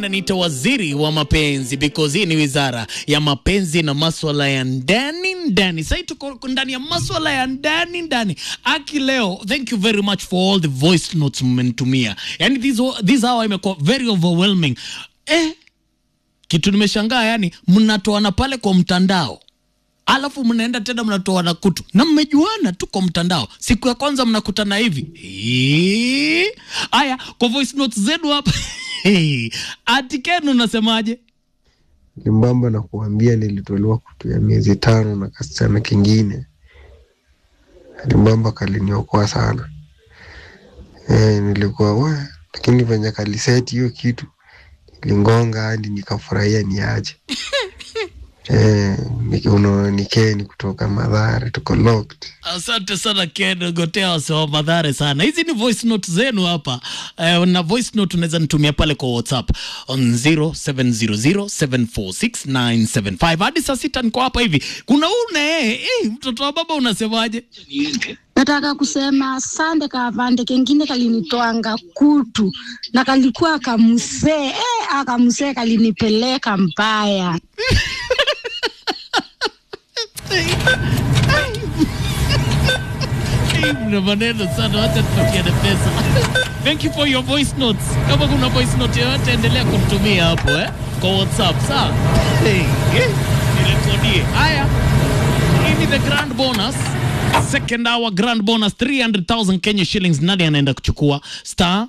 Nita waziri wa mapenzi because hii ni wizara ya mapenzi na maswala ya ndani ndani. Sasa tuko ndani ya maswala ya ndani ndani. Aki leo, thank you very much for all the voice notes mmenitumia. Yani this this hour imekuwa very overwhelming. Eh, kitu nimeshangaa yani mnatoana pale kwa mtandao alafu mnaenda tena mnatoana kutu na mmejuana tu kwa mtandao. Siku ya kwanza mnakutana hivi Eee. Aya, kwa voice notes zenu hapa ati Ken unasemaje? Limbamba na kuambia nilitolewa kutu ya miezi tano na kasichana kingine. Limbamba kaliniokoa sana. E, nilikuwa we, lakini venye kaliseti hiyo kitu lingonga hadi nikafurahia niaje. Eh, niki- unaona ni Ken kutoka Madhare, tuko locked. Asante sana Ken Gotea wasewa madhare sana. Hizi ni voice note zenu hapa eh, na voice note unaweza nitumia pale kwa WhatsApp on 0700746975 hadi saa sita niko hapa hivi. Kuna une eh, eh, mtoto wa baba unasemaje? Nataka kusema asante kavande kengine kalinitwanga kutu na kalikuwa kamsee eh, akamsee kalinipeleka mbaya. Eh, mna maneno sana, wacha tupatiane pesa. Thank you for your voice notes. Kama kuna voice note yoyote endelea kumtumia hapo eh, kwa WhatsApp sawa. Hey, eh, nirekodie. Haya, hii ni the grand bonus. Second hour grand bonus 300,000 Kenya shillings. Nani anaenda kuchukua? Star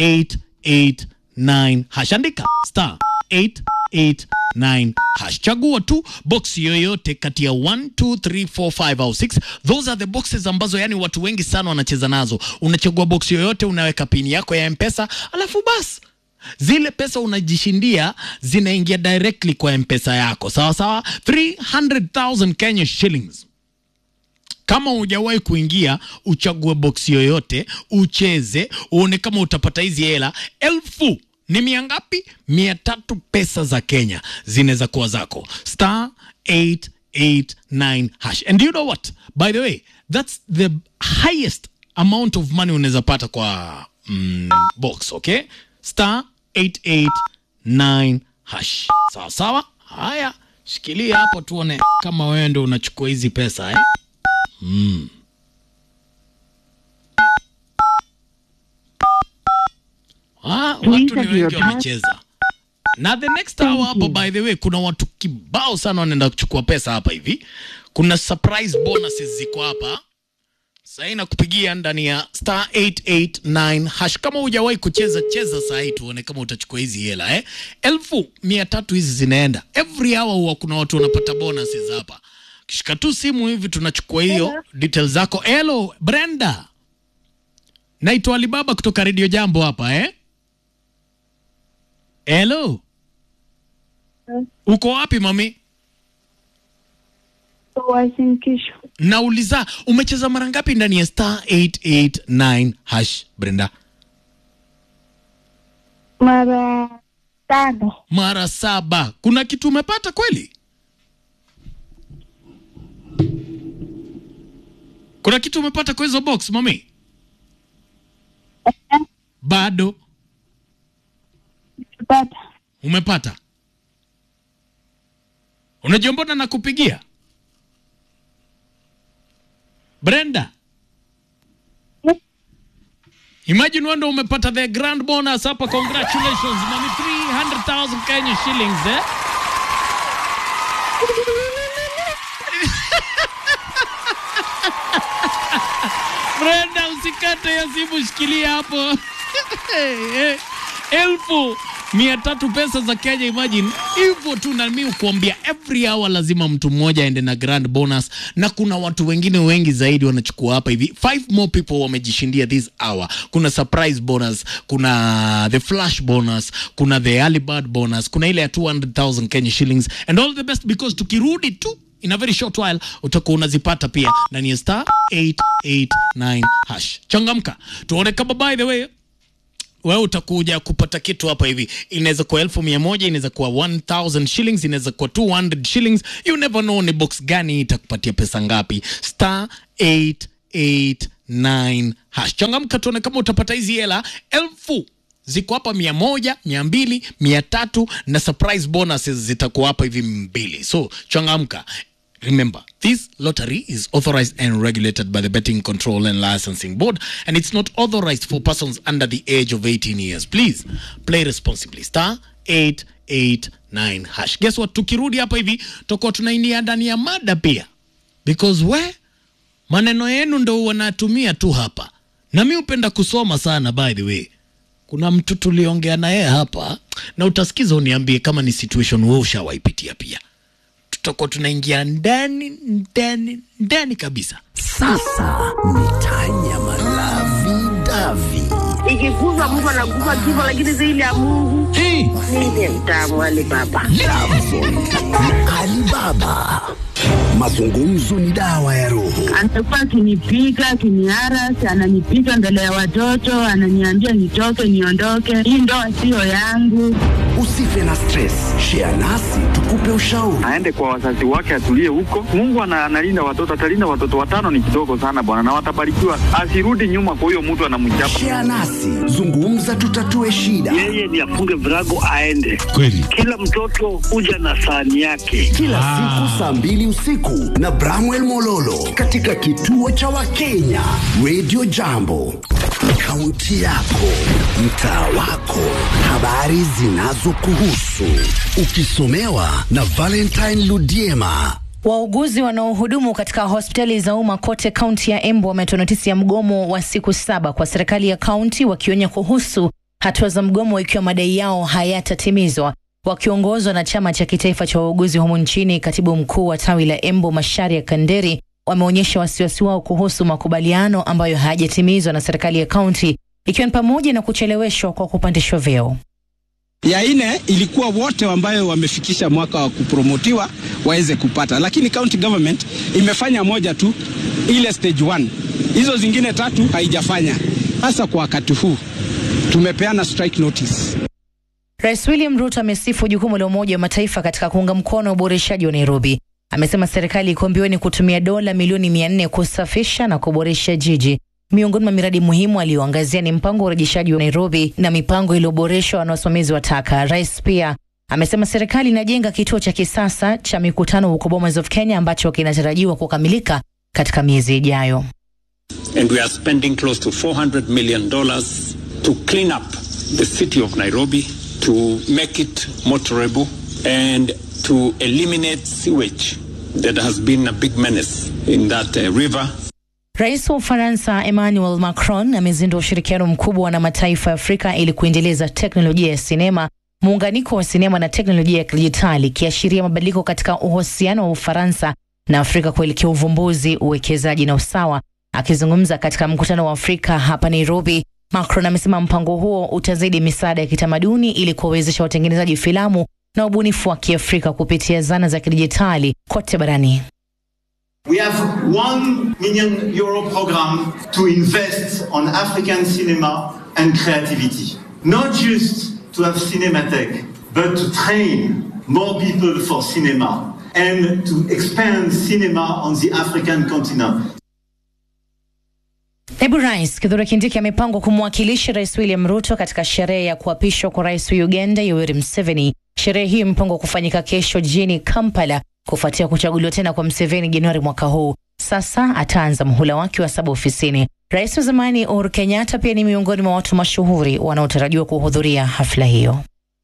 889 hash. Andika star 889 hash. Chagua tu box yoyote kati ya 1 2 3 4 5 au 6. Those are the boxes ambazo yani watu wengi sana wanacheza nazo. Unachagua box yoyote, unaweka pini yako ya M-Pesa, alafu basi zile pesa unajishindia zinaingia directly kwa M-Pesa yako. Sawa sawa, 300,000 Kenya shillings. Kama hujawahi kuingia, uchague box yoyote, ucheze, uone kama utapata hizi hela. Elfu ni mia ngapi? Mia tatu pesa za Kenya zinaweza kuwa zako. Star 889 hash. And you know what? By the way, that's the highest amount of money unaweza pata kwa mm, box, okay? Star 889 hash. Sawa sawa? Haya, shikilia hapo tuone kama wewe ndo unachukua hizi pesa eh? Ah, watu ni wengi wamecheza. Na the next hour hapa by the way kuna watu kibao sana wanaenda kuchukua pesa hapa hivi. Kuna surprise bonuses ziko hapa. Sasa nakupigia ndani ya star 889 hash. Kama hujawahi kucheza cheza saa hii tuone kama utachukua hizi hela eh. Elfu mia tatu hizi zinaenda. Every hour huwa kuna watu wanapata bonuses hapa. Kishika tu simu hivi tunachukua hiyo details zako. Hello Brenda. Naitwa Alibaba kutoka Radio Jambo hapa eh. Hello. Uko wapi mami? Wasinkisho Nauliza umecheza mara ngapi ndani ya star 889 hash Brenda? mara tano. Mara saba. Kuna kitu umepata kweli? Kuna kitu umepata kwa hizo box mami? Bado Pata umepata? Unajua mbona nakupigia? Brenda, imagine wewe ndo umepata the grand bonus hapa. Congratulations mami, 300,000 Kenya shillings eh? Brenda, usikate ya simu, shikilia hapo. elfu mia tatu pesa za Kenya, imagine hivyo tu. Na mimi kuambia every hour lazima mtu mmoja aende na grand bonus, na kuna watu wengine wengi zaidi wanachukua hapa hivi. Five more people wamejishindia this hour. Kuna surprise bonus, kuna the flash bonus, kuna the early bird bonus, kuna ile ya 200,000 Kenya shillings and all the best because tukirudi tu in a very short while utakuwa unazipata pia ndani ya star 889 hash. Changamka tuone kama by the way wewe utakuja kupata kitu hapa hivi. Inaweza kuwa elfu mia moja inaweza kuwa 1000 shillings, inaweza kuwa 200 shillings. You never know ni box gani itakupatia pesa ngapi. Star 889 hash. Changamka tuone kama utapata hizi hela elfu ziko hapa mia moja mia mbili mia tatu na surprise bonuses zitakuwa hapa hivi mbili so changamka Remember, this lottery is authorized and regulated by the Betting Control and Licensing Board, and it's not authorized for persons under the age of 18 years. Please play responsibly. Star 889 hash. Guess what? Tukirudi hapa hivi tutakuwa tunaingia ndani ya mada pia, because we maneno yenu ndo wanatumia tu hapa, na mi hupenda kusoma sana. By the way, kuna mtu tuliongea naye hapa, na utasikiza uniambie kama ni situation wewe ushawaipitia pia tutakuwa tunaingia ndani ndani ndani kabisa. Sasa ni tanya malavi davi ikikufa mtu anakufa kifo, lakini zaidi ya Mungu Hey, ndiye mtamu Ali Baba. Alibaba. Mazungumzo ni dawa ya roho. anakuwa akinipiga akiniarasi, ananipiga mbele ya watoto, ananiambia nitoke, niondoke, hii ndoa siyo yangu. Usife na stress, share nasi tukupe ushauri. aende kwa wazazi wake atulie huko. Mungu ana- analinda watoto, atalinda watoto. Watano ni kidogo sana bwana, na watabarikiwa. Asirudi nyuma kwa huyo mtu anamchapa. Share nasi, zungumza, tutatue shida. yeye ni afunge virago aende. kweli Kila mtoto huja na sahani yake. Kila siku saa mbili usiku na Bramwell Mololo katika kituo cha Wakenya Radio Jambo. Kaunti yako, mtaa wako, habari zinazokuhusu, ukisomewa na Valentine Ludiema. Wauguzi wanaohudumu katika hospitali za umma kote kaunti ya Embu wametoa notisi ya mgomo wa siku saba kwa serikali ya kaunti, wakionya kuhusu hatua za mgomo ikiwa madai yao hayatatimizwa. Wakiongozwa na chama cha kitaifa cha wauguzi humu nchini, katibu mkuu wa tawi la Embu Masharia Kanderi wameonyesha wasiwasi wao kuhusu makubaliano ambayo hayajatimizwa na serikali ya kaunti, ikiwa ni pamoja na kucheleweshwa kwa kupandishwa vyeo. ya ine ilikuwa wote ambayo wamefikisha mwaka wa kupromotiwa waweze kupata, lakini county government imefanya moja tu, ile stage one. Hizo zingine tatu haijafanya. Hasa kwa wakati huu tumepeana strike notice. Rais William Ruto amesifu jukumu la Umoja wa Mataifa katika kuunga mkono uboreshaji wa Nairobi. Amesema serikali iko mbioni kutumia dola milioni mia nne kusafisha na kuboresha jiji. Miongoni mwa miradi muhimu aliyoangazia ni mpango wa urejeshaji wa Nairobi na mipango iliyoboreshwa na wasimamizi wa taka. Rais pia amesema serikali inajenga kituo cha kisasa cha mikutano huko Bomas of Kenya ambacho kinatarajiwa kukamilika katika miezi ijayo. and we are spending close to 400 million dollars to clean up the city of Nairobi, to make it motorable, and to eliminate sewage that has been a big menace in that uh, river. Rais wa Ufaransa Emmanuel Macron amezindua ushirikiano mkubwa na mataifa ya Afrika ili kuendeleza teknolojia ya sinema, muunganiko wa sinema na teknolojia ya kidijitali, ikiashiria mabadiliko katika uhusiano wa Ufaransa na Afrika kuelekea uvumbuzi, uwekezaji na usawa. Akizungumza katika mkutano wa Afrika hapa Nairobi, Macron amesema mpango huo utazidi misaada ya kitamaduni ili kuwawezesha watengenezaji filamu na ubunifu wa Kiafrika kupitia zana za kidijitali kote barani. We have one million euro program to invest on African cinema and creativity. Not just to have Cinematheque, but to train more people for cinema and to expand cinema on the African continent. Naibu Rais Kithure Kindiki amepangwa kumwakilisha Rais William Ruto katika sherehe ya kuapishwa kwa rais wa Uganda Yoweri Museveni. Sherehe hiyo imepangwa kufanyika kesho jijini Kampala kufuatia kuchaguliwa tena kwa Museveni Januari mwaka huu. Sasa ataanza muhula wake wa saba ofisini. Rais wa zamani Uhuru Kenyatta pia ni miongoni mwa watu mashuhuri wanaotarajiwa kuhudhuria hafla hiyo.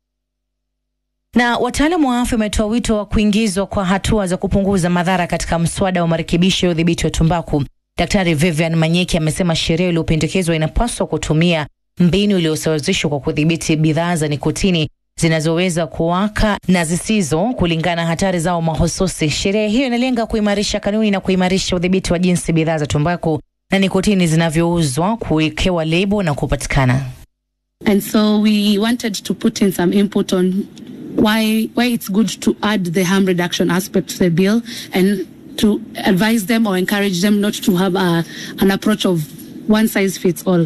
Na wataalamu wa afya wametoa wito wa kuingizwa kwa hatua za kupunguza madhara katika mswada wa marekebisho ya udhibiti wa tumbaku. Daktari Vivian Manyeki amesema sheria iliyopendekezwa inapaswa kutumia mbinu iliyosawazishwa kwa kudhibiti bidhaa za nikotini zinazoweza kuwaka na zisizo kulingana na hatari zao mahususi. Sheria hiyo inalenga kuimarisha kanuni na kuimarisha udhibiti wa jinsi bidhaa za tumbaku na nikotini zinavyouzwa, kuwekewa lebo na kupatikana. And so we wanted to put in some input on why why it's good to add the harm reduction aspect to the bill and to advise them or encourage them not to have a, an approach of one size fits all.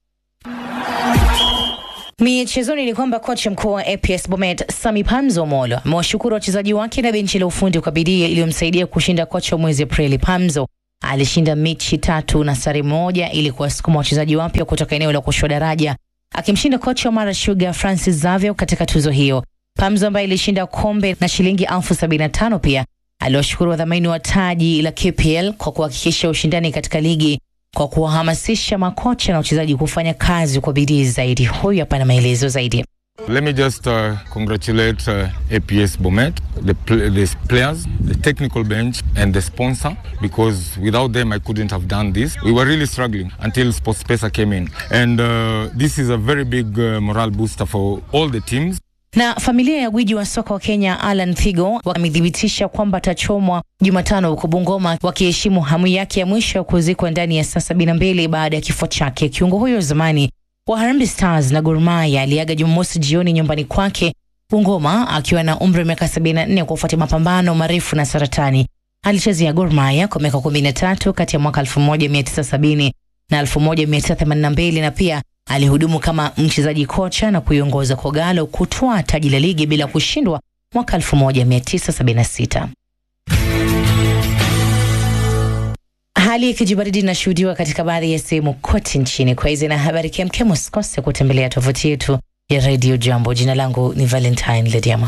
Michezoni ni kwamba kocha mkuu wa APS Bomet Sami Pamzo Molo amewashukuru wachezaji wake na benchi la ufundi kwa bidii iliyomsaidia kushinda kocha wa mwezi Aprili. Pamzo alishinda mechi tatu na sare moja ili kuwasukuma wachezaji wapya kutoka eneo la kushuka daraja akimshinda kocha wa Mara Sugar Francis Xavier katika tuzo hiyo. Pamzo ambaye ilishinda kombe na shilingi elfu sabini na tano pia aliwashukuru wadhamini wa taji la KPL kwa kuhakikisha ushindani katika ligi kwa kuwahamasisha makocha na wachezaji kufanya kazi kwa bidii zaidi. Huyu hapa na maelezo zaidi. Let me just uh, congratulate uh, APS Bomet, the, pl- the players, the technical bench, and the sponsor because without them I couldn't have done this. We were really struggling until SportsPesa came in, and uh, this is a very big uh, morale booster for all the teams. Na familia ya gwiji wa soka wa Kenya Alan Thigo wamethibitisha kwamba atachomwa Jumatano huko Bungoma, wakiheshimu hamu yake ya mwisho ya kuzikwa ndani ya saa sabini na mbili baada ya kifo chake. Kiungo huyo zamani wa Harambee Stars na Gor Mahia aliaga Jumamosi jioni nyumbani kwake Bungoma akiwa na umri wa miaka 74 kufuatia mapambano marefu na saratani. Alichezea Gor Mahia kwa miaka 13 kati ya mwaka 1970 na 1982 na pia alihudumu kama mchezaji kocha na kuiongoza Kogalo kutwaa taji la ligi bila kushindwa mwaka 1976. Hali ya kijibaridi inashuhudiwa katika baadhi ya sehemu kote nchini. Kwa hizi na habari kemkem, usikose kutembelea tovuti yetu ya Radio Jambo. Jina langu ni Valentine Lediama.